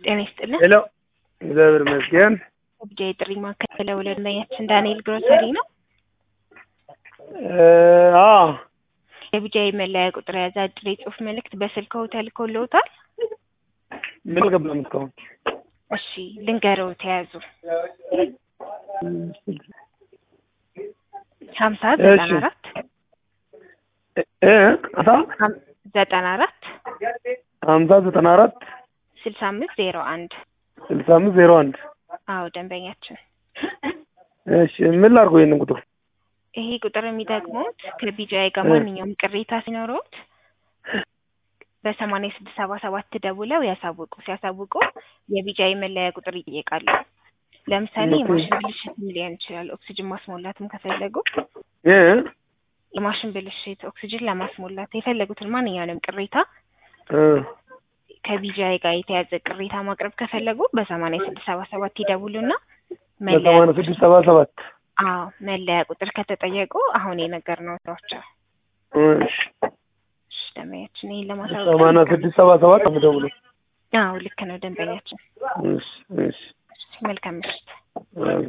ጤና ይስጥልን። ሄሎ፣ እግዚአብሔር ይመስገን። ብቻ የጥሪ ማዕከል ወለድናያችን ዳንኤል ግሮሰሪ ነው። አዎ የቢጃ መለያ ቁጥር የያዘ አጭር የጽሁፍ መልእክት በስልክዎ ተልኮልዎታል? ምን አልገባም እስካሁን። እሺ ልንገረው ተያዙ ሀምሳ ዘጠና አራት እ አሳ ዘጠና አራት ሀምሳ ዘጠና አራት ስልሳ አምስት ዜሮ አንድ ስልሳ አምስት ዜሮ አንድ አዎ ደንበኛችን እሺ ምን ላድርገው ይሄንን ቁጥር? ይሄ ቁጥር የሚጠቅሙት ከቢጃይ ጋር ማንኛውም ቅሬታ ሲኖረውት በሰማንያ ስድስት ሰባ ሰባት ደውለው ያሳውቁ። ሲያሳውቁ የቢጃይ መለያ ቁጥር ይጠየቃሉ። ለምሳሌ የማሽን ብልሽትም ሊሆን ይችላል። ኦክሲጅን ማስሞላትም ከፈለጉ እ የማሽን ብልሽት፣ ኦክሲጅን ለማስሞላት የፈለጉትን ማንኛውንም ቅሬታ እ ከቢጃይ ጋር የተያዘ ቅሬታ ማቅረብ ከፈለጉ በሰማንያ ስድስት ሰባ ሰባት ይደውሉና መለያ በሰማንያ ስድስት ሰባ ሰባት አዎ መለያ ቁጥር ከተጠየቁ አሁን የነገርነው ናቸው። እሺ እሺ ደንበኛችን ይህን ለማሳወቅ ሰማንያ ስድስት ሰባ ሰባት የምደውለው አዎ ልክ ነው ደንበኛችን። እሺ እሺ መልካም ምሽት። እ